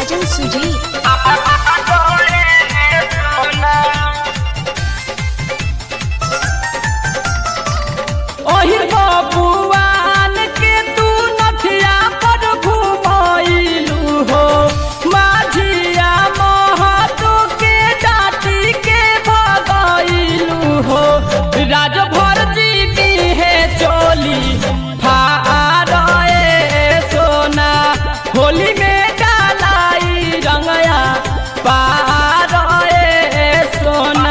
साजन सुजी ओहि बबुआन के तू नथिया पर घुमैलू हो माझिया महतू के डाटी के भगैलू हो राजभर जी की है चोली फारे सोना होली में डालाई रंगया पारे सोना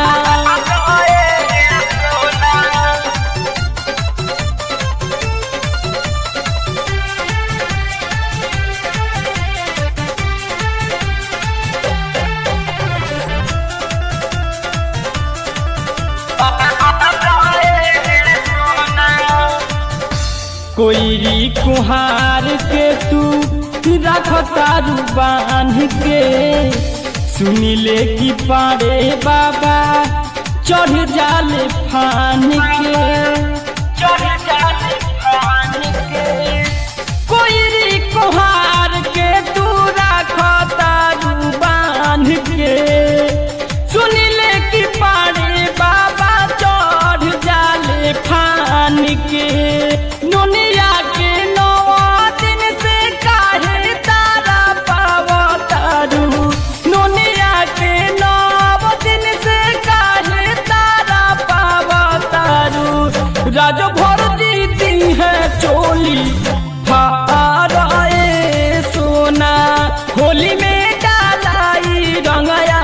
कोईरी कुहार के तू रख तारू बांध के सुनिले की पारे बाबा चढ़ जाले फान के चढ़ जाले फान के कोईरी कुहार के तू रख तारू बांध के सुनिले की पारे बाबा चढ़ जाले फान के दुनिया के नवा दिन से काहे तारा पावतारू दुनिया के नव दिन से काहे तारा पावतारू राज भर जीती है चोली फारे सोना होली में डालाई रंगया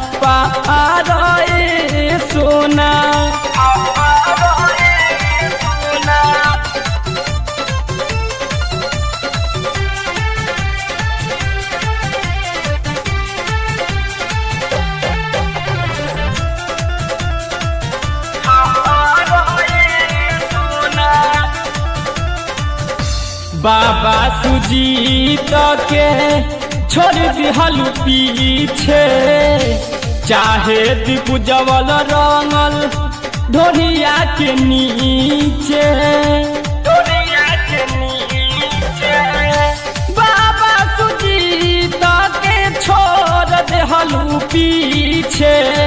पारे सोना बाबा सुजीत के छोड़ दिहल पीछे चाहे दिपुजवल रंगल ढोलिया के नीचे ढोलिया के नीचे बाबा सुजीत के छोड़ दिहल पीछे